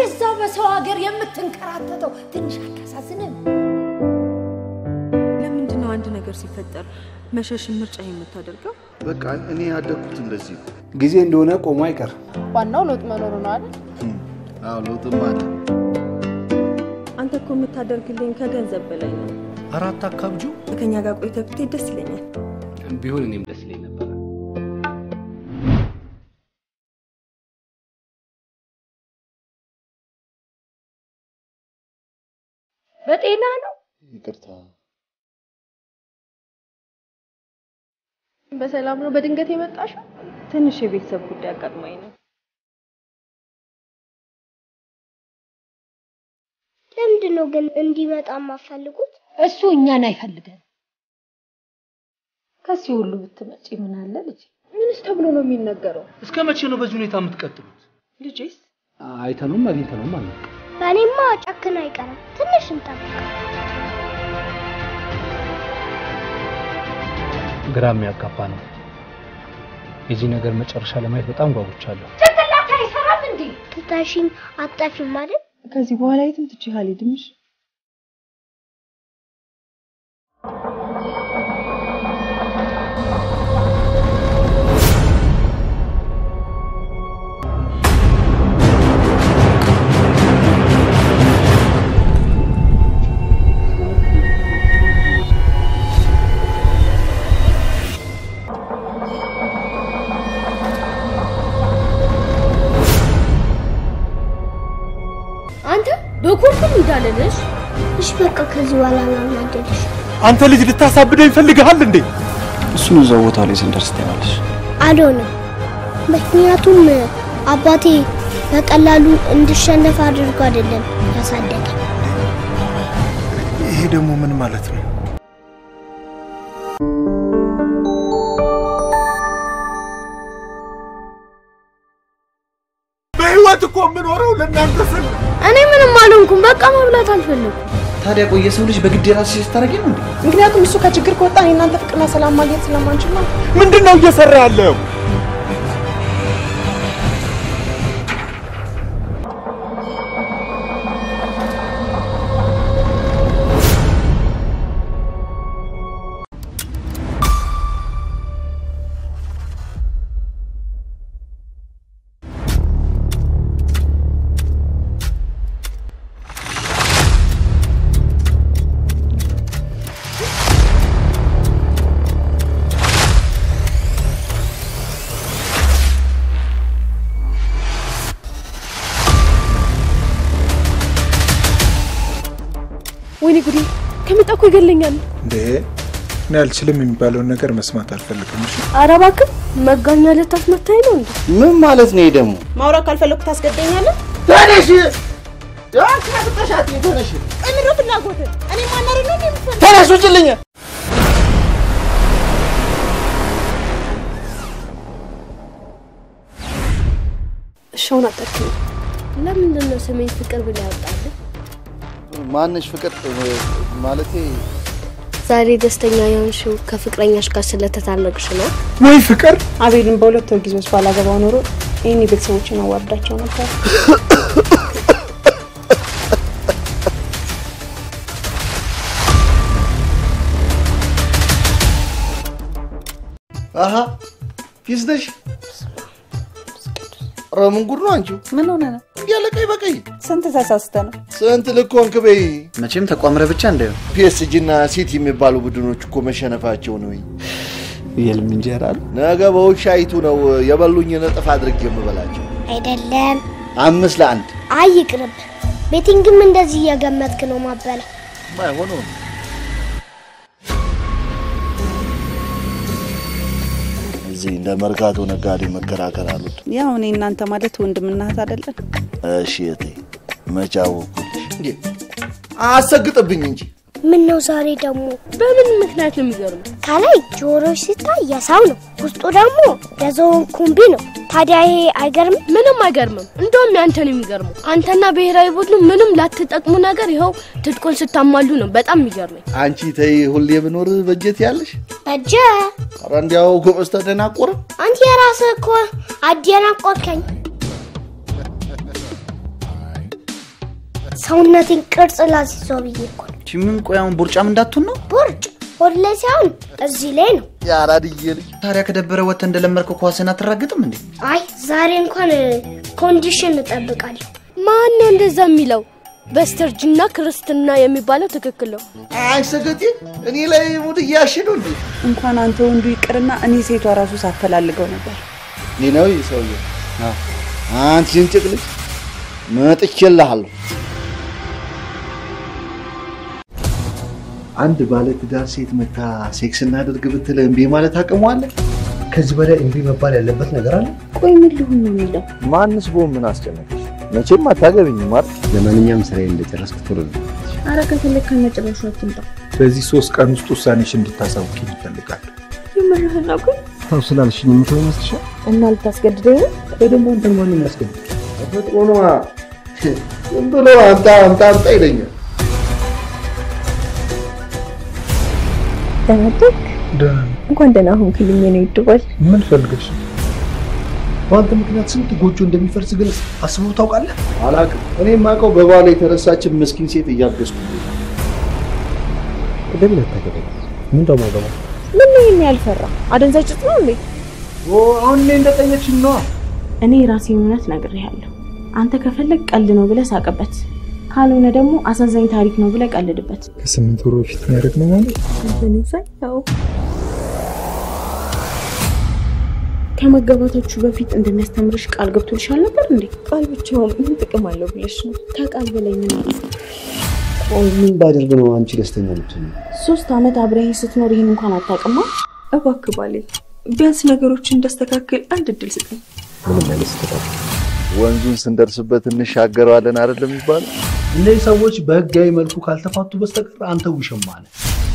በዛው በሰው ሀገር የምትንከራተተው ትንሽ አታሳዝንም? ለምንድን ነው አንድ ነገር ሲፈጠር መሸሽን ምርጫ የምታደርገው? በቃ እኔ ያደግኩት እንደዚህ ነው። ጊዜ እንደሆነ ቆሞ አይቀር። ዋናው ለውጥ መኖሩ ነው አይደል? አዎ ለውጥም አለ። አንተ እኮ የምታደርግልኝ ከገንዘብ በላይ ነው። አራት አካብጁ ከኛ ጋር ቆይተህ ብትሄድ ደስ ይለኛል። ቢሆን እኔም ደስ ይለኝ ነበረ። በጤና ነው? ይቅርታ በሰላም ነው በድንገት የመጣሽው? ትንሽ የቤተሰብ ጉዳይ አጋጥሞኝ ነው። ለምንድን ነው ግን እንዲመጣ የማፈልጉት? እሱ እኛን አይፈልገን። ከዚህ ሁሉ ብትመጪ ምን አለ ልጅ? ምንስ ተብሎ ነው የሚነገረው? እስከ መቼ ነው በዚህ ሁኔታ የምትቀጥሉት? ልጄስ አይተነውም አግኝተነውም አለ በእኔማ ጨክን አይቀርም። ትንሽ እንጠብቅ። ግራ የሚያጋባ ነው። የዚህ ነገር መጨረሻ ለማየት በጣም ጓጉቻለሁ። ጭንቅላት አይሰራም እንዴ? ትተሽኝ አጠፊም አይደል? ከዚህ በኋላ የትም ትቼህ አልሄድምሽ። አንተ በኩርኩም እንዳለልሽ እሺ በቃ ከዚህ በኋላ ላናደድሽ። አንተ ልጅ ልታሳብደው ይፈልግሃል እንዴ? እሱን እዛው ቦታ ላይ ስንደርስ ታያለሽ። አልሆነም። ምክንያቱም አባቴ በቀላሉ እንድሸነፍ አድርጎ አይደለም ያሳደገ። ይሄ ደግሞ ምን ማለት ነው? በህይወት እኮ የምኖረው ለእናንተ ስል ነው። እኔ ምንም አልሆንኩም። በቃ መብላት አልፈለኩም። ታዲያ ቆይ የሰው ልጅ በግድ የራስሽ ስታደርጊ ነው እንዴ? ምክንያቱም እሱ ከችግር ከወጣ እኔ እናንተ ፍቅርና ሰላም ማግኘት ስለማንችል ነው። ምንድን ነው እየሰራ ያለው? ወይኔ ጉዴ! ከመጣ እኮ ይገለኛል። እንዴ እኔ አልችልም የሚባለውን ነገር መስማት አልፈልግም። እሺ ኧረ እባክህ መጋኛ ልታስመታኝ ነው እንዴ? ምን ማለት ነው ይሄ ደግሞ? ማውራት ካልፈለኩ ታስገደኛለህ? ተነሽ! ያካፍተሻት ተነሽ! እምሮ ፍላጎት እኔ ማናረ ነው የምፈልግ ተነሽ ውጭልኝ! እሻውን አጠርኩኝ። ለምንድን ነው ስሜን ፍቅር ብለህ ያወጣልህ? ማነሽ ፍቅር ማለቴ ዛሬ ደስተኛ የሆንሽው ከፍቅረኛሽ ጋር ስለተታረቅሽ ነው? ወይ ፍቅር አቤልን በሁለት ወር ጊዜ ውስጥ ባላገባው ኖሮ ይህን ቤተሰቦችን አዋርዳቸው ነበር። አሀ ፊስ ነሽ? ኧረ ምን ጉድ ነው አንቺው? ምን ሆነ ነው? ያለ ቀይ በቀይ ስንት ተሳስተ ነው? ስንት ልክ ሆንክ በይ። መቼም ተቋምረ ብቻ እንዳይሆን ፒኤስጂ እና ሲቲ የሚባሉ ቡድኖች እኮ መሸነፋቸው ነው። የልም እንጀራ አለ። ነገ በውሻይቱ ነው የበሉኝን እጥፍ አድርጌ የምበላቸው። አይደለም። አምስት ለአንድ አይ ይቅርብ። ቤቲንግም እንደዚህ እየገመትክ ነው ማበላ። ማይሆነው እዚህ እንደ መርካቶ ነጋዴ መከራከር አሉት። ያው እኔ እናንተ ማለት ወንድምና እህት አይደለን? እሺ እቴ መቼ አወኩልሽ? እንዴ አሰግጥብኝ እንጂ ምን ነው ዛሬ ደግሞ? በምን ምክንያት ነው የሚገርመው? ከላይ ጆሮች ሲታይ የሰው ነው፣ ውስጡ ደግሞ የዝሆን ኩምቢ ነው። ታዲያ ይሄ አይገርምም? ምንም አይገርምም። እንደውም ያንተ ነው የሚገርመው። አንተና ብሔራዊ ቡድኑ ምንም ላትጠቅሙ ነገር ይኸው ትጥቁን ስታሟሉ ነው በጣም የሚገርመኝ። አንቺ ተይ ሁሌ ብኖር በጀት ያለሽ እጀ ኧረ እንዲያው ጎበዝ ተደናቆረ አንተ የራስህ እኮ አደናቆርከኝ። ሰውነቴን ቅርጽ ላስይዘው ብዬ እኮ ነው። እቺ ምን ቆይ አሁን ቦርጫም እንዳትሆን ነው? ቦርጭ ሆድ ላይ ሳይሆን እዚህ ላይ ነው። የአራድዬ ልጅ ታዲያ ከደበረ ወጥተህ እንደለመድከው ኳስን አትራግጥም እንዴ? አይ ዛሬ እንኳን ኮንዲሽን እጠብቃለሁ። ማን ነው እንደዛ የሚለው? በስተርጅና ክርስትና የሚባለው ትክክል ነው። አይ ሰገጤ እኔ ላይ ሙድ እያሽ ነው እንዴ? እንኳን አንተ ወንዱ ይቅርና እኔ ሴቷ ራሱ ሳፈላልገው ነበር። ይህ ነው ይህ ሰውዬ። አንቺ ዝንጭቅ ልጅ መጥቼልሃለሁ። አንድ ባለ ትዳር ሴት መታ ሴክስ እናድርግ ብትል እምቢ ማለት አቅሟለ? ከዚህ በላይ እምቢ መባል ያለበት ነገር አለ? ቆይ ምን ልሁን ነው የሚለው? ማንስ ቦ ምን አስጨነቀሽ? መቼም አታገቢኝም አይደል? ለማንኛውም ስራዬ እንደጨረስኩ ቶሎ ነው። አረ ከፈለግ ከነጭራሹ አትምጣ። በዚህ ሶስት ቀን ውስጥ ውሳኔሽ እንድታሳውቂ ይፈልጋሉ። የምርህን ነው ግን? ተው ስላልሽኝ የምተው ይመስልሻል? እና ልታስገድደኝ ነው? ወይ ደግሞ አንተን ማን የሚያስገድድ? ተፈጥሮ ነዋ። ዝም ብሎ አምጣ አምጣ አምጣ ይለኛል። ተመደክ ደህና ነኝ። እንኳን ደህና ሆንክልኝ የኔ ውድ ባል። ምን ፈልገሽ ነው? በአንተ ምክንያት ስንት ጎጆ እንደሚፈርስ ግን አስበው ታውቃለህ? አላውቅም። እኔ የማውቀው በባሏ የተረሳችን ምስኪን ሴት እያገዝኩ ነው። ለምን አታገባኝ? ምን ደሞ ገባ? ምን ነው ይሄን ያልፈራ? አደንዛዥ ዕፅ ነው እንዴ? አሁን እኔ እንደጠየቅሽኝ ነዋ። እኔ የራሴን እውነት ነግሬሃለሁ። አንተ ከፈለግ ቀልድ ነው ብለህ ሳቅበት፣ ካልሆነ ደግሞ አሳዛኝ ታሪክ ነው ብለህ ቀልድበት። ከስምንት ወር በፊት ነው ያደረግነው ማለት ያው ከመገባታችሁ በፊት እንደሚያስተምርሽ ቃል ገብቶልሻል ነበር እንዴ? ቃል ብቻው ምን ጥቅም አለው ብለሽ ነው? ከቃል በላይ ምን አለ? ቆይ ምን ባደርግ ነው አንቺ ደስተኛ የምትሆኚው? ሶስት ዓመት አብረህ ስትኖር ይህን እንኳን አታውቅማ። እባክህ ባሌ ቢያንስ ነገሮችን እንዳስተካክል አንድ እድል ስጠኝ። ምንም አይነት ስተታል ወንዙን ስንደርስበት እንሻገረዋለን አይደለም የሚባለው? እነዚህ ሰዎች በህጋዊ መልኩ ካልተፋቱ በስተቀር አንተ ውሽማ ነህ።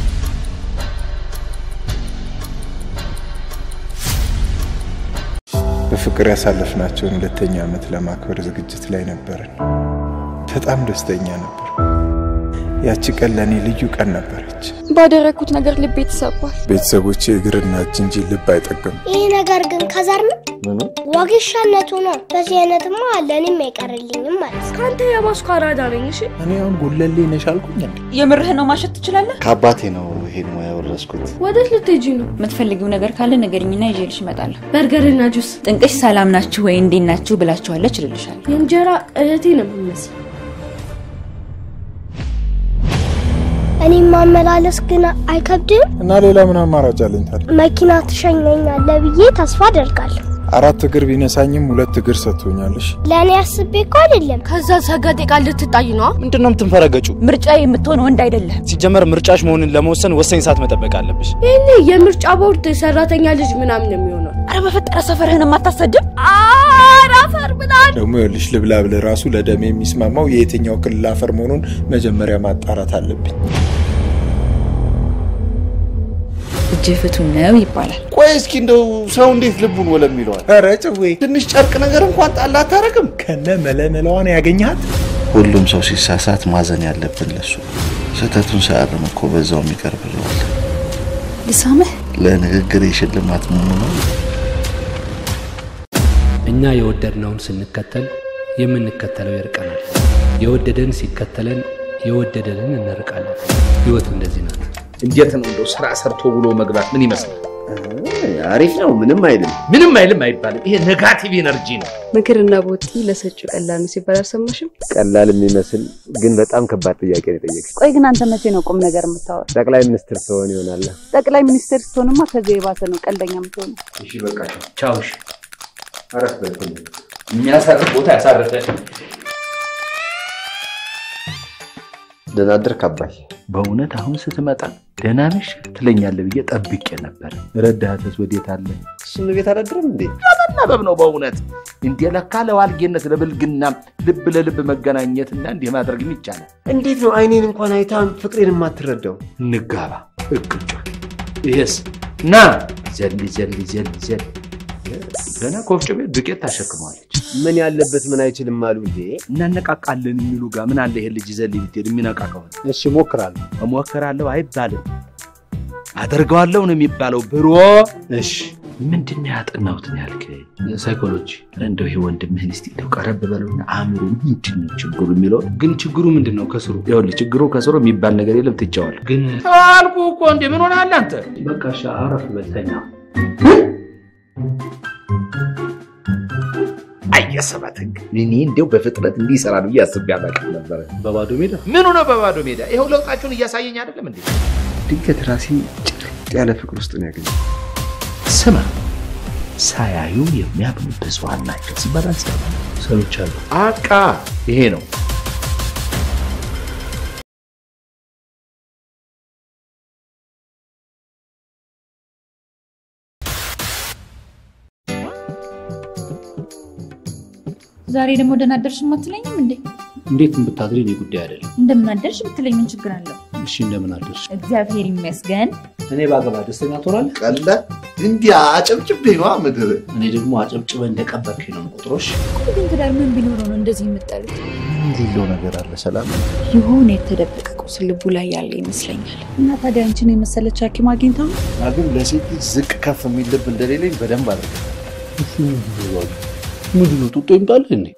በፍቅር ያሳለፍናቸውን ሁለተኛ ዓመት ለማክበር ዝግጅት ላይ ነበርን። በጣም ደስተኛ ነበር። ያቺ ቀን ለእኔ ልዩ ቀን ነበረች። ባደረግኩት ነገር ልቤ ተሰብሯል። ቤተሰቦቼ እግርና እጅ እንጂ ልብ አይጠቅም። ይህ ነገር ግን ከዛር ነው ምኑ ዋጌሻነቱ ነው። በዚህ አይነትማ ለእኔም አይቀርልኝም ማለት ነው። ከአንተ የባስኩ አራዳ ነኝ። እሺ እኔ አሁን ጎለሌ ነሽ አልኩኝ እንዴ? የምርህን ነው ማሸት ትችላለህ? ከአባቴ ነው ይሄን ሙያ የወረስኩት። ወዴት ልትሄጂ ነው? የምትፈልጊው ነገር ካለ ንገሪኝና ይዤልሽ እመጣለሁ። በርገርና ጁስ። ጥንቅሽ ሰላም ናችሁ ወይ እንዴት ናችሁ ብላችኋለች እልልሻለሁ። የእንጀራ እህቴ ነው የምመስለው። እኔ ማመላለስ ግን አይከብድም። እና ሌላ ምን አማራጭ አለኝ ታዲያ? መኪና ትሸኘኛለህ ብዬ ተስፋ አደርጋለሁ። አራት እግር ቢነሳኝም ሁለት እግር ሰጥቶኛለሽ። ለእኔ አስቤ እኮ አይደለም። ከዛ ሰገጤ ቃል ልትጣይ ነው? ምንድን ነው የምትንፈረገጩ? ምርጫ የምትሆን ወንድ አይደለም። ሲጀመር ምርጫሽ መሆንን ለመወሰን ወሳኝ ሰዓት መጠበቅ አለብሽ። ይህኔ የምርጫ ቦርድ ሰራተኛ ልጅ ምናምን የሚሆነው አረ በፈጠረ ሰፈርህን የማታሰድብ ኧረ አፈር ብላል። ደግሞ ይኸውልሽ ልብላ ብለህ ራሱ ለደሜ የሚስማማው የየትኛው ክልል አፈር መሆኑን መጀመሪያ ማጣራት አለብኝ። እጅ ፍቱን ነው ይባላል። ቆይ እስኪ እንደው ሰው እንዴት ልቡን ወለም ይለዋል? ኧረ ጭዌ ትንሽ ጨርቅ ነገር እንኳን ጣል አታረግም? ከነ መለመለዋን ያገኘሃት ሁሉም ሰው ሲሳሳት ማዘን ያለብን ለሱ ስህተቱን ሳያርም እኮ በዛው የሚቀር ብለዋል። ልሳምህ ለንግግር የሽልማት መሆኑ ነው። እኛ የወደድነውን ስንከተል የምንከተለው ይርቀናል። የወደደን ሲከተለን የወደደንን እንርቃለን። ህይወት እንደዚህ ናት። እንዴት ነው እንደው ስራ ሰርቶ ብሎ መግባት ምን ይመስላል? አሪፍ ነው። ምንም አይልም። ምንም አይልም አይባልም። ይሄ ኔጋቲቭ ኤነርጂ ነው። ምክርና ቦቲ ለሰጪው ቀላል ነው ሲባል አልሰማሽም? ቀላል የሚመስል ግን በጣም ከባድ ጥያቄ ነው የጠየቅሽ። ቆይ ግን አንተ መቼ ነው ቁም ነገር የምታወራው? ጠቅላይ ሚኒስትር ትሆን ይሆናል። ጠቅላይ ሚኒስትር ስትሆንማ ከዚህ የባሰ ነው ቀልደኛ የምትሆነው። እሺ በቃ ቻው። እሺ አረፍ በልኩኝ። የሚያሳርፍ ቦታ ያሳርፈ። ደህና አደርክ አባይ። በእውነት አሁን ስትመጣ ደህና ነሽ ትለኛለህ ብዬ ጠብቄ ነበር። ረዳትስ ወዴት አለ? እሱን ቤት አላድርም እንዴ? መናበብ ነው በእውነት እንዴ! ለካ ለዋልጌነት ለብልግና ልብ ለልብ መገናኘትና እንዲህ ማድረግም ይቻላል። እንዴት ነው አይኔን እንኳን አይታን ፍቅሬን የማትረዳው? እንጋባ እቅጩ ይሄስ ና ዘል ዘል ዘል ዘል ገና ከወፍጮ ቤት ዱቄት ታሸክመዋለች። ምን ያለበት ምን አይችልም አሉ እንዴ? እናነቃቃለን የሚሉ ጋር ምን አለ ይሄ ልጅ ዘል ብትሄድ የሚነቃ ከሆነ እሺ ሞክራለሁ። እሞክራለሁ አይባልም፣ አደርገዋለሁ ነው የሚባለው። ብሮ እሺ ምንድን ነው ያጠናሁት ነው ያልከኝ? ሳይኮሎጂ። እንደው ይሄ ወንድምህን እስኪ እንደው ቀረብ በለውና አእምሮ ምንድን ነው ችግሩ የሚለው ግን ችግሩ ምንድን ነው ከስሩ? ይኸውልህ ችግሩ ከስሩ የሚባል ነገር የለም ትቼዋለሁ። ግን አልኩህ እኮ እንዴ ምን ሆነሃል አንተ? በቃ እሺ አረፍ በልተኛ። አየሰባት ህግ እኔ እንዲያው በፍጥነት እንዲህ ይሰራል ብዬ አስቤ አላውቅም ነበረ። በባዶ ሜዳ ምኑ ነው በባዶ ሜዳ? ይኸው ለውጣችሁን እያሳየኝ አይደለም እንዴ? ድንገት ራሴን ጭርጥ ያለ ፍቅር ውስጥ ነው ያገኘው። ስማ ሳያዩ የሚያምኑ ብዙሃን ናቸው ሲባል አልሰማም። ሰምቻለሁ። አቃ ይሄ ነው ዛሬ ደግሞ ደህና አደርሽ አትለኝም እንዴ? እንዴት ብታድሪ እኔ ጉዳይ አይደለም። እንደምን አደርሽ ብትለኝ ምን ችግር አለው? እሺ እንደምን አደርሽ? እግዚአብሔር ይመስገን። እኔ ባገባ ደስተኛ ትሆናለህ? ቀለ እንዲህ አጨብጭቤ ነዋ ምድር እኔ ደግሞ አጨብጭበ እንደቀበርክ ነው ቁጥሮሽ። ግን ትዳር ምን ቢኖረው ነው እንደዚህ የምጠሉት? የሌለው ነገር አለ ሰላም የሆነ የተደበቀ ቁስል ልቡ ላይ ያለ ይመስለኛል። እና ታዲያ አንቺን የመሰለች ሐኪም አግኝታ ነው? ግን ለሴት ልጅ ዝቅ ከፍ የሚል ልብ እንደሌለኝ በደንብ አድርገ ምንድን ነው ጡጦ ይምጣልህ እንዴ?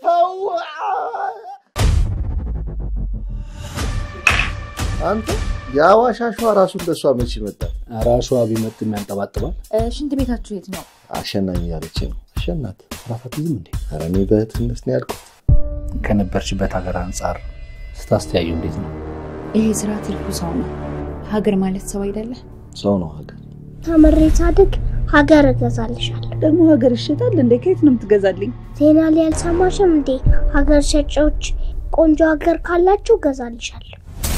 አንተ የአዋሽ አሸዋ ራሱ እንደሷ መች ይመጣል? ኧረ አሸዋ ቢመጥም ያንጠባጥባል። ሽንት ቤታችሁ የት ነው? አሸናኝ ያለች ነው አሸናት ራፋትዝም እንዴ? ኧረ እኔ በእህትነት ነው ያልኩት። ከነበርሽበት ሀገር አንጻር ስታስተያዩ እንዴት ነው? ይሄ ስራ ትርፉ ሰው ነው። ሀገር ማለት ሰው አይደለ? ሰው ነው ሀገር። ተምሬ ሳድግ ሀገር እገዛልሻለሁ። ደግሞ ሀገር ይሸጣል እንዴ? ከየት ነው የምትገዛልኝ? ዜና ላይ አልሰማሽም እንዴ? ሀገር ሸጪዎች ቆንጆ ሀገር ካላችሁ እገዛልሻለሁ።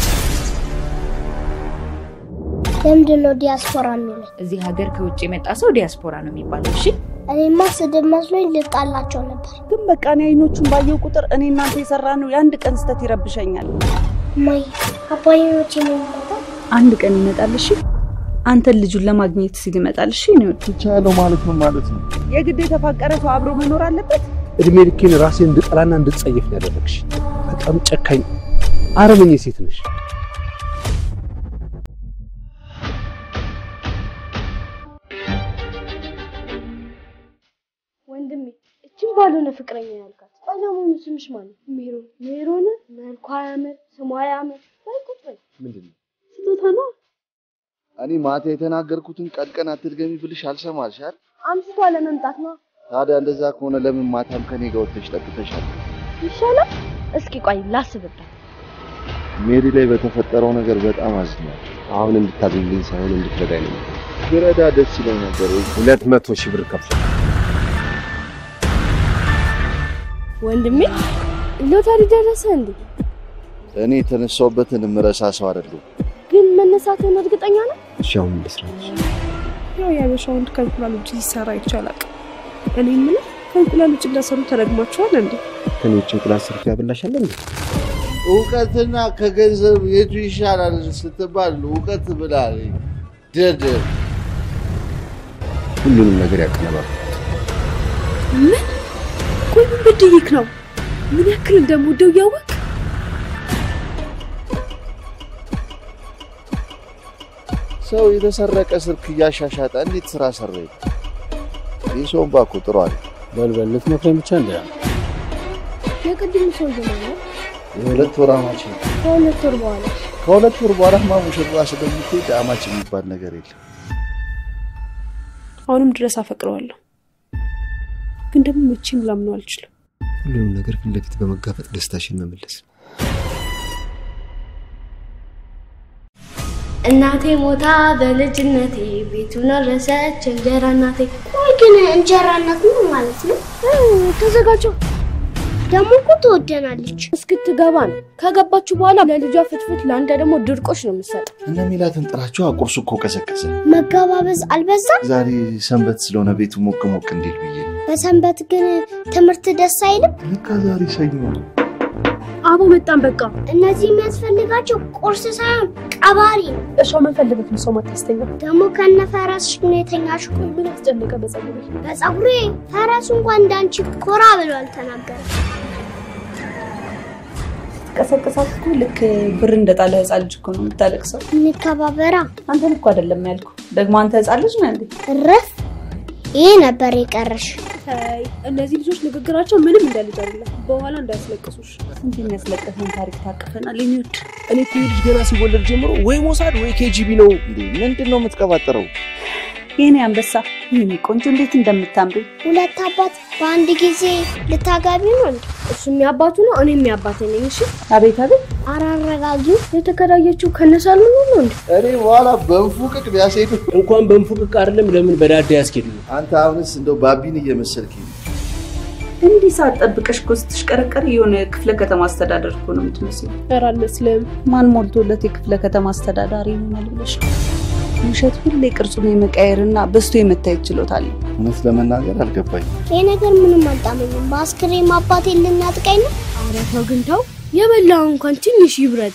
ለምንድን ነው ዲያስፖራ የሚለው? እዚህ ሀገር ከውጭ የመጣ ሰው ዲያስፖራ ነው የሚባለው። እሺ እኔማ ስድብ መስሎኝ ልጣላቸው ነበር። ግን በቃ እኔ አይኖቹን ባየው ቁጥር እኔ እናንተ የሰራ ነው የአንድ ቀን ስህተት ይረብሸኛል። ማይ አባዬ መቼ ነው የሚመጣው? አንድ ቀን ይመጣል። እሺ አንተን ልጁን ለማግኘት ሲል ይመጣል። እሺ ነው ትቻለው ማለት ነው ማለት ነው። የግድ የተፋቀረ ሰው አብሮ መኖር አለበት። እድሜ ልኬን ራሴን እንድጠላና እንድጸየፍ ነው ያደረግሽ። በጣም ጨካኝ አረመኔ ሴት ነሽ። ወንድሜ እችን ባልሆነ ፍቅረኛ ያልካት ቆይ ለመሆኑ ስምሽ ማን ነው? ሜሮን ሜሮን መልኳ ያምር ስሟ ያምር በይ ቁጭ በይ ምንድን ነው ስጦታ ነው እኔ ማታ የተናገርኩትን ቀን ቀን አትድገሚ ብልሽ አልሰማልሽ አይደል? አምስቷ ለመምጣት ነው ታዲያ እንደዛ ከሆነ ለምን ማታም ከኔ ጋር ወጥተሽ ጠጥተሻል? ይሻላል እስኪ ቆይ ላስብበት ሜሪ ላይ በተፈጠረው ነገር በጣም አዝኛለሁ። አሁን እንድታዝልኝ ሳይሆን እንድትረዳኝ ነው። ብረዳ ደስ ይለኝ ነበር። ሁለት መቶ ሺህ ብር ከፍል ወንድሜ ሎተሪ ደረሰ እንዴ? እኔ የተነሳውበትን ምረሳ ሰው አይደለሁም። ግን መነሳትን እርግጠኛ ነው? እሺ አሁን ልስራች። ያው የአበሻ ወንድ ከእንቁላል ውጭ ሲሰራ ይቻላል። እኔ የምልህ ከእንቁላል ውጭ እንዳሰሩ ተረግማችኋል እንዴ? ከኔ ውጭ እንቁላል ሰርቶ ያበላሻል እንዴ? እውቀትና ከገንዘብ የቱ ይሻላል ስትባል እውቀት ብላል። ደደብ ሁሉንም ነገር ያቀነባል። ምን? ቆይ ምን በድዬክ ነው? ምን ያክል እንደምወደው እያወቅ ሰው የተሰረቀ ስልክ እያሻሻጠ እንዴት ስራ ሰራ? የሰውን ባኮ ጥሩ አለ። በልበል ልትመክረኝ ብቻ እንደ የቅድሙ ሰውዬ ማለት የሁለት ወር አማች ነው። ከሁለት ወር በኋላ ከሁለት ወር በኋላ ማ ሙሽራ ስለምትሄድ አማች የሚባል ነገር የለም። አሁንም ድረስ አፈቅረዋለሁ፣ ግን ደግሞ መቼም ላምነው አልችልም። ሁሉንም ነገር ፊት ለፊት በመጋፈጥ ደስታሽን መመለስ እናቴ ሞታ በልጅነቴ ቤቱን ረሰች እንጀራ እናቴ። ቆይ ግን እንጀራ እናት ምን ማለት ነው? ተዘጋጀው ደግሞ እኮ ትወደናለች። እስክትገባ ነው። ከገባችሁ በኋላ ለልጇ ፍትፍት፣ ለአንተ ደግሞ ድርቆሽ ነው የምትሰጠው። እነ ሚላትን ጥራቸው። ቁርሱ እኮ ቀዘቀዘ። መገባበዝ አልበዛም? ዛሬ ሰንበት ስለሆነ ቤቱ ሞቅ ሞቅ እንዲል ብዬ ነው። በሰንበት ግን ትምህርት ደስ አይልም? ለካ ዛሬ ሰኞ ነው። አቦ መጣን። በቃ እነዚህ የሚያስፈልጋቸው ቁርስ ሳይሆን ቀባሪ ነው። እርሻ ምን ፈልገት ነው ሰው ማታስተኛ? ደግሞ ከነ ፈረስሽ ነው የተኛሽው። ምን አስጨነቀ በጸጉሬ? በጸጉሬ ፈረሱ እንኳን እንዳንቺ ኮራ ብሎ አልተናገረም። ስትቀሰቅሳት እኮ ልክ ብር እንደጣለ ህፃን ልጅ እኮ ነው የምታለቅሰው። እንከባበራ። አንተን እኮ አይደለም ያልኩ። ደግሞ አንተ ህፃን ልጅ ነህ እንዴ? እረፍ። ይሄ ነበር የቀረሽ። አይ እነዚህ ልጆች ንግግራቸው ምንም እንደ ልጅ አይደለም። በኋላ እንዳያስለቅሱሽ። ስንት የሚያስለቅሰን ታሪክ ታቅፈናል። የሚወድ እኔ እኮ ይሄ ልጅ ገና ሲወለድ ጀምሮ ወይ ሞሳድ ወይ ኬጂቢ ነው። እንዴ ምንድን ነው የምትቀባጥረው? የኔ አንበሳ፣ የኔ ቆንጆ እንዴት እንደምታምሪ ሁለት አባት በአንድ ጊዜ ልታጋቢ ነው እንዴ? እሱ የሚያባቱ ነው፣ እኔ የሚያባቴ ነኝ። እሺ አቤት አቤት። አራረጋጊው የተከራየችው ከነሳሉ ነው እንዴ? እኔ በኋላ በንፉቅቅ ቢያስሄዱ እንኳን በንፉቅቅ አይደለም ለምን በዳዳ ያስኬዱ? አንተ አሁንስ እንደው ባቢን እየመሰልክ ነው። እንዲህ ሰዓት ጠብቀሽ እኮ ስትሽቀረቀር የሆነ ክፍለ ከተማ አስተዳደር እኮ ነው የምትመስለው። ኧረ አልመስልም። ማን ሞልቶለት የክፍለ ከተማ አስተዳዳሪ ይሆናል ብለሽ ነው? ውሸት ሁሌ ቅርጹን የመቀየርና በስቶ የመታየት ችሎታ አለው። እውነት ለመናገር አልገባኝ። ይሄ ነገር ምንም አልጣመኝም። በአስክሬም አባቴን ልናጥቀኝ ነው። ኧረ ተው ግን ተው፣ የበላው እንኳን ትንሽ ይብረድ።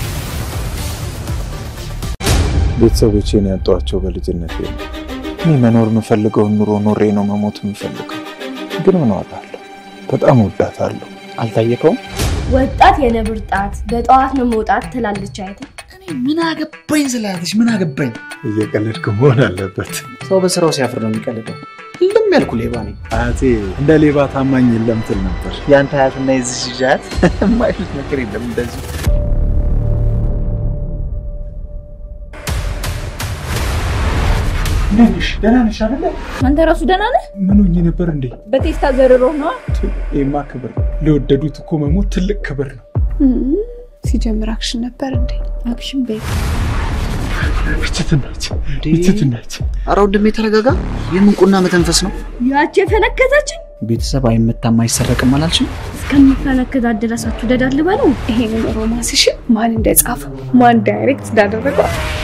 ቤተሰቦቼን ያጧቸው በልጅነት እኔ መኖር የምፈልገውን ኑሮ ኖሬ ነው መሞት የምፈልገው። ግን ምን ዋጋ አለው? በጣም ወዳታለሁ። አልታየከውም? ወጣት የነብር ጣት በጠዋት ነው መውጣት ትላለች አይተ ምን አገባኝ ስላለች ምን አገባኝ። እየቀለድክ መሆን አለበት። ሰው በስራው ሲያፍር ነው የሚቀልደው። ሁሉም ያልኩ ሌባ ነኝ። አያቴ እንደ ሌባ ታማኝ የለም ትል ነበር። የአንተ አያትና የዚህ ልጅ አያት የማይሉት ነገር የለም እንደዚህ እንዴት ነሽ? ደህና ነሽ አይደለ? አንተ ራሱ ደህና ነህ? ምን ሆኜ ነበር እንዴ? በቴስታ ዘርሮ ነዋ። ይሄማ ክብር ነው። ለወደዱት እኮ መሞት ትልቅ ክብር ነው። ሲጀምር አክሽን ነበር እንዴ? አክሽን ቤት እችትናች እችትናች። ኧረ ወንድሜ ተረጋጋ። የምንቁና መተንፈስ ነው። ያቺ የፈነከተችን ቤተሰብ አይመታም አይሰረቅም አላልሽም? እስከሚፈነከታት ድረስ አትውደዳት ልበለው። ይሄንን ሮማንስሽን ማን እንደጻፈው ማን ዳይሬክት እንዳደረገው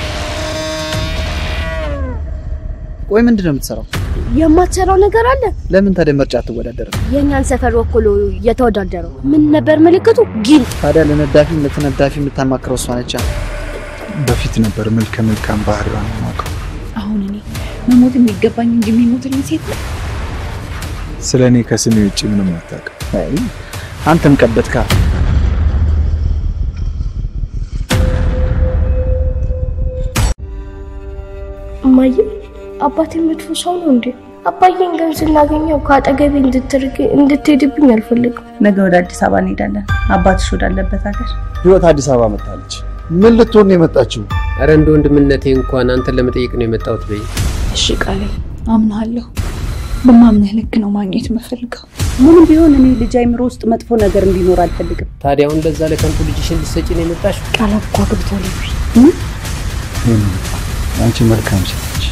ቆይ ምንድን ነው የምትሰራው? የማትሰራው ነገር አለ። ለምን ታዲያ ምርጫ አትወዳደርም? የእኛን ሰፈር ወክሎ እየተወዳደረው ምን ነበር ምልክቱ? ጊል ታዲያ ለነዳፊም ለተነዳፊ የምታማክረው እሷ ነቻ። በፊት ነበር መልከ መልካም ባህሪዋን የማውቀው። አሁን እኔ መሞት የሚገባኝ እንጂ የሚሞትልኝ ሴት ነው። ስለ እኔ ከስሜ ውጭ ምንም አታውቅም። አይ አንተም ቀበትካ። እማዬ አባቴ መጥፎ ሰው ነው እንዴ? አባዬን ግን ስናገኘው ከአጠገቤ እንድትርቅ እንድትሄድብኝ አልፈልግም። ነገ ወደ አዲስ አበባ እንሄዳለን። አባትሽ ወዳለበት ሀገር ህይወት አዲስ አበባ መጥታለች። ምን ልትሆን ነው የመጣችው? አረ እንደ ወንድምነቴ እንኳን አንተን ለመጠየቅ ነው የመጣሁት በይ። እሺ ቃሌ አምናለሁ። በማምነህ ልክ ነው ማግኘት የምፈልገው። ምንም ቢሆን እኔ ልጅ አይምሮ ውስጥ መጥፎ ነገር እንዲኖር አልፈልግም። ታዲያ አሁን ለዛ ለከንቱ ልጅሽን ልትሰጪ ነው የመጣሽ? ቃላት እኮ አግብቷል። አንቺ መልካም ሴት ነሽ።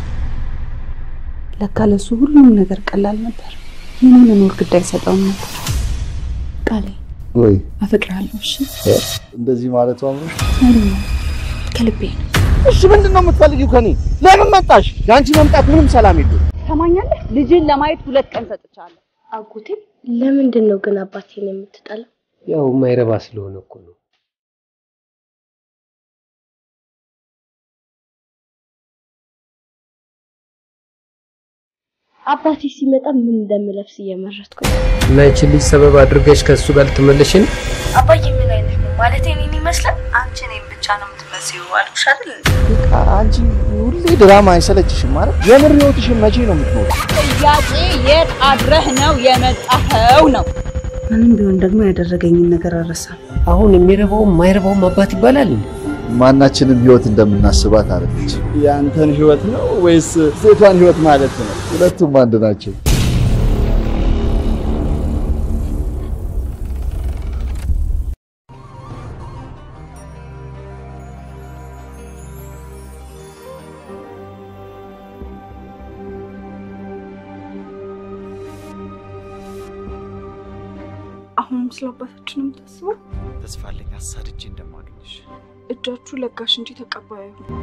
ለካ ለሱ ሁሉም ነገር ቀላል ነበር። የኔ መኖር ግድ አይሰጠውም ነበር። ቃሌ ወይ አፈቅርሃለሁ። እሺ እንደዚህ ማለቱ አምሮሽ? አይደለም ከልቤ ነው። እሺ ምንድን ነው የምትፈልጊው ከኔ? ለምን መጣሽ? የአንቺ መምጣት ምንም ሰላም የለውም። ሰማኛለህ? ልጅን ለማየት ሁለት ቀን ሰጥቻለሁ። አጎቴ ለምንድን ነው ግን አባቴን የምትጠላው? ያው የማይረባ ስለሆነ እኮ ነው። አባቴ ሲመጣ ምን እንደምለብስ እየመረጥኩ ነው። እና ይችን ልጅ ሰበብ አድርገሽ ከእሱ ጋር ልትመለሽን? አባዬ ምን አይነት ነው ማለት እኔን ይመስላል? አንቺ እኔን ብቻ ነው የምትመስዩ አልኩሽ አይደል? አንቺ ሁሌ ድራማ አይሰለችሽም ማለት? የምር ህይወትሽን መቼ ነው የምትኖር? ጥያቄ የት አድረህ ነው የመጣኸው ነው። ምንም ቢሆን ደግሞ ያደረገኝን ነገር አልረሳም። አሁን የሚረባውም የማይረባውም አባት ይባላል እንዴ? ማናችንም ህይወት እንደምናስባት አለች። የአንተን ህይወት ነው ወይስ ሴቷን ህይወት ማለት ነው? ሁለቱም አንድ ናቸው። አሁንም ስለ አባታችን ነው የምታስበው? ተስፋ አለኝ አሳድጄ እንደማገኝሽ። እጃችሁ ለጋሽ እንጂ ተቀባይ አይሁን።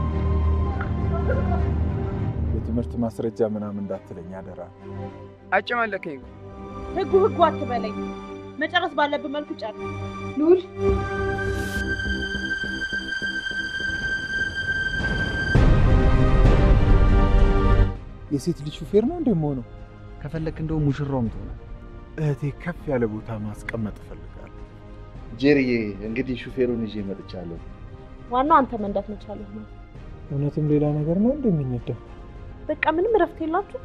የትምህርት ማስረጃ ምናምን እንዳትለኝ አደራ። አጨማለከኝ። ህጉ ህጉ አትበለኝ። መጨረስ ባለብን መልኩ ጨርስ። ልዑል የሴት ልጅ ሹፌር ነው እንደምሆነው። ከፈለክ እንደው ሙሽራውም ትሆናል። እህቴ ከፍ ያለ ቦታ ማስቀመጥ እፈልጋለሁ። ጄሪዬ፣ እንግዲህ ሹፌሩን ይዤ መጥቻለሁ። ዋናው አንተ መንዳት መቻልህ ነው። እውነትም ሌላ ነገር ነው እንደሚነዳው። በቃ ምንም እረፍት የላችሁ።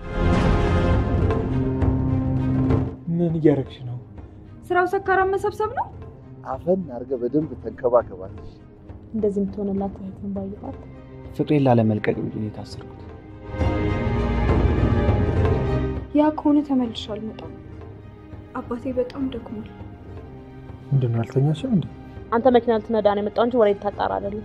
ምን እያደረግሽ ነው? ስራው ሰካራም መሰብሰብ ነው። አፈን አድርገህ በደንብ ተንከባከባት። እንደዚህ የምትሆንላት እህትን ባየኋት ፍቅሬን ላለመልቀቅ ብዬ ነው የታሰርኩት። ያ ከሆነ ተመልሼ አልመጣም። አባቴ በጣም ደክሟል። ምንድን ነው አልተኛሽም እንዴ? አንተ መኪና ልትነዳ ነው የመጣው እንጂ ወሬ ልታጣራ አይደለም።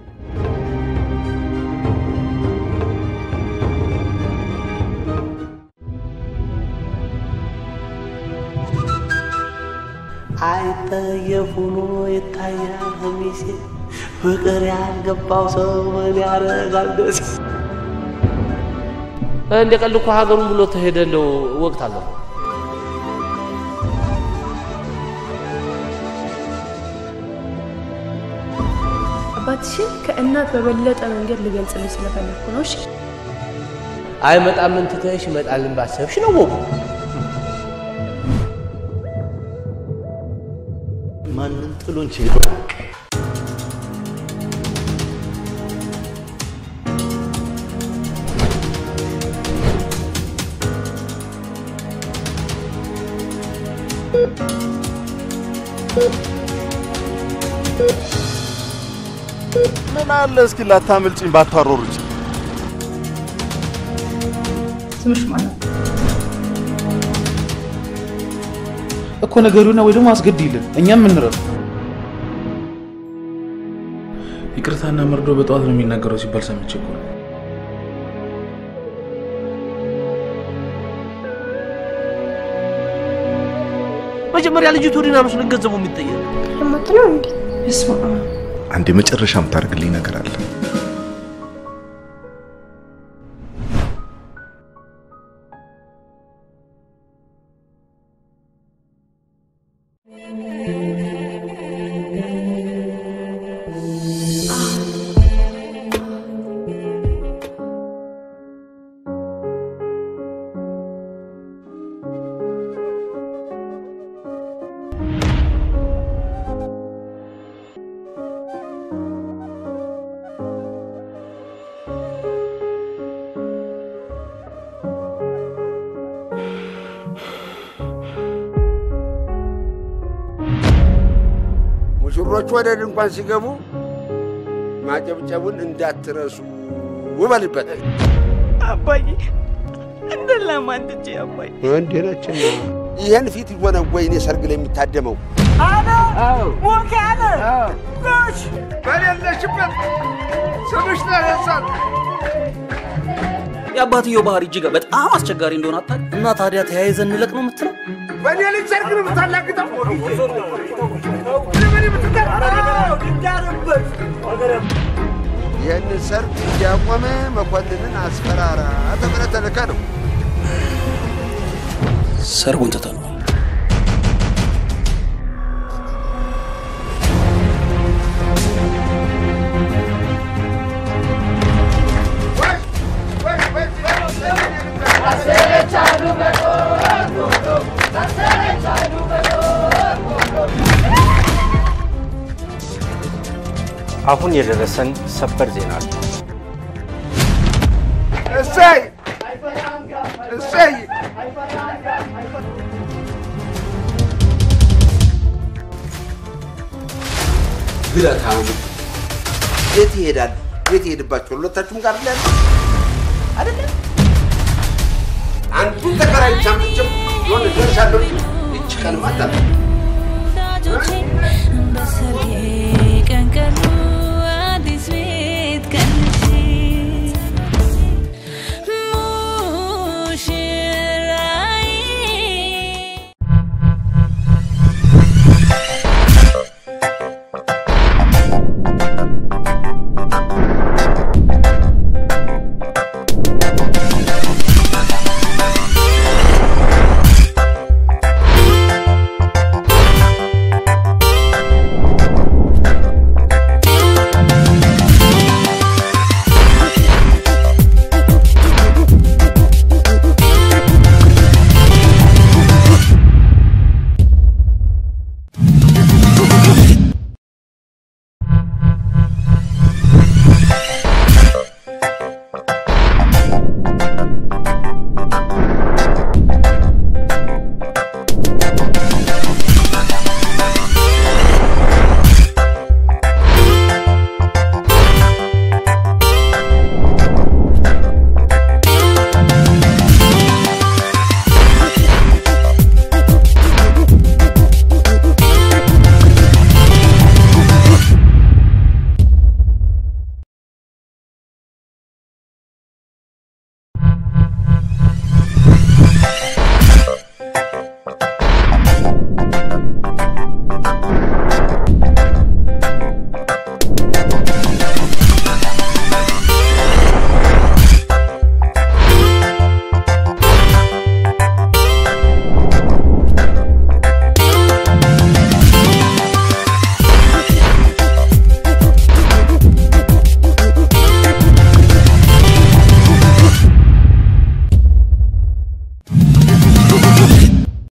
አይጠየፍ ሆኖ ይታያል ቀሚሴ ፍቅር ያልገባው ሰው ምን ያደርጋል ደስ እንደ ቀልድ እኮ ሀገሩን ብሎ ተሄደለው ወቅት አለው። አባትሽን ከእናት በበለጠ መንገድ ልገልጽልሽ ስለፈለግኩ ነው። እሺ አይመጣም ምን ትተሽ ይመጣልን ባሰብሽ ነው ወጉ። ማንን ጥሎን ችግር ምን አለ እስኪ ላታምልጭኝ ባታሮርጭ። ስምሽ ማን ነው? እኮ ነገሩና ወይ ደግሞ አስገድይልን እኛም የምንረዱ ይቅርታና መርዶ በጠዋት ነው የሚናገረው ሲባል ሰምቼ እኮ ነው። መጀመሪያ ልጅቱ ዲና መስሎኝ ገንዘቡ የሚጠየቅ ልሞት ነው እንዴ? በስመ አብ አንድ የመጨረሻ የምታደርግልኝ ነገር አለ። ሙሽሮቹ ወደ ድንኳን ሲገቡ ማጨብጨቡን እንዳትረሱ ውበልበት። አባዬ እንደ ለማንድጄ አባዬ እንዴ ነችና ይህን ፊት ሆነ ወይኔ ሰርግ ላይ የሚታደመው አነ ሞክ ያለ ኖች በሌለሽበት ስምሽ ተነሳት። የአባትየው ባህሪ እጅግ በጣም አስቸጋሪ እንደሆነ አታውቅም? እና ታዲያ ተያይዘን እንለቅ ነው የምትለው? በእኔ ልጅ ሰርግ ነው የምታላግጠው። ይህን ሰርግ እንዲያቆመ መኮንንን አስፈራራ ተብለህ ተልከህ ነው። ሰርጉን ትተነዋል። አሁን የደረሰን ሰበር ዜና አለ። እሰይ እሰይ! ግለታሙ የት ይሄዳል? የት ይሄድባቸዋል? ሁለታችሁም ጋር ላይ አይደለም። አንዱን ተከራይ ሳምጭም የሆነ ደርሻለሁ። ይች ቀን ማታ በሰርጌ ቀን ቀኑ